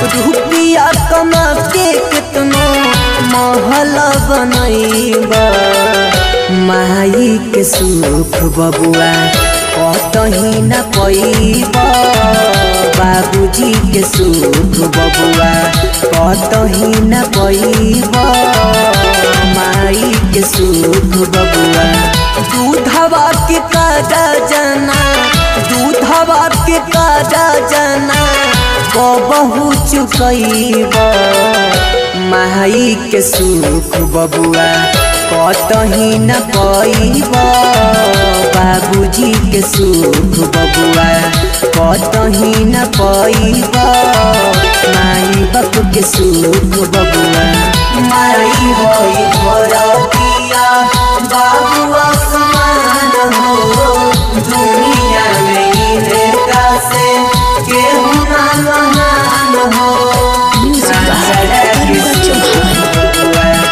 रुपया कमा के कितनो महल बनैबा माई के सुख बबुआ कतही न पैबा बाबूजी के सुख बबुआ कतही न पैबा माई के सुख बबुआ दूधवा के काजा जना दूधवा के काजा जना कबहू चुकैब माई के सुख बबुआ कतही न पैब बाबूजी के सुख बबुआ कतही न पैब माई बाप के सुख बबुआ माई होई भरतिया बाबुआ समान हो दुनिया में इनका से केहू ना महान हो म्यूजिक बाय अरविंद चौहान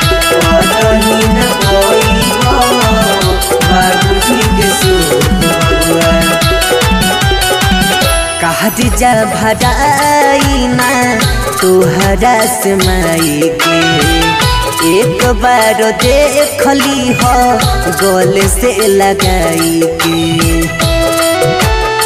जा भराई ना तोहरा से माई के एक बार देखली हो गोल से लगाई के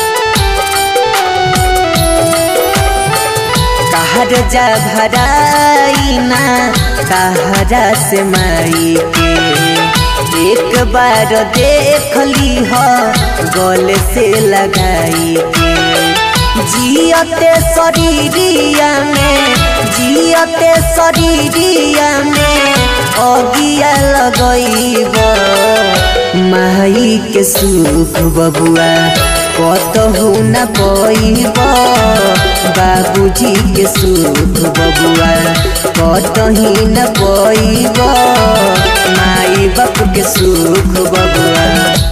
कहर जा भराई ना कहरा से माई के एक बार देखली हो गोल से लगाई के जियते शरीरिया में जियते शरीरिया में अगिया लगैब माई के सुख बबुआ कतहु न पैब बाबूजी के सुख बबुआ कतही न पैब माई बाप के सुख बबुआ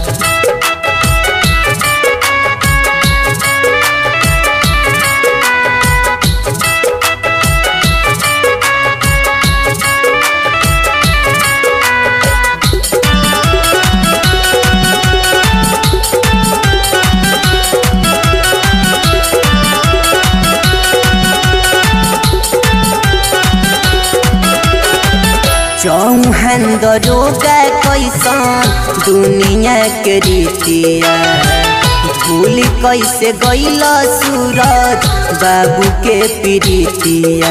चौहान दरोगा कैसन दुनिया के रीतिया भूल कैसे गैल सूरज बाबू के प्रीतिया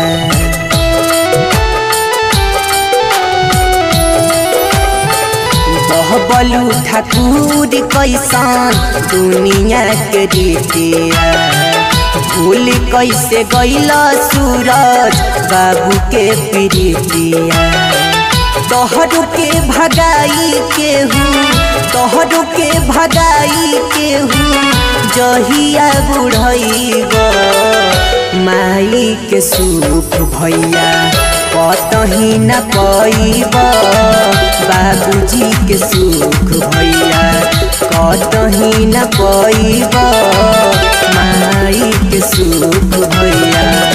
बहबलू ठाकुर कैसन दुनिया के रीतिया भूल कैसे गैल सूरज बाबू के प्रीतिया तोहरु के भगाई केहू तोहरु के भगाई केहू जहिया बुढ़ैब माई के सुख भैया कतही न पैब बाबूजी के सुख भैया कतही न पैब माई के सुख भैया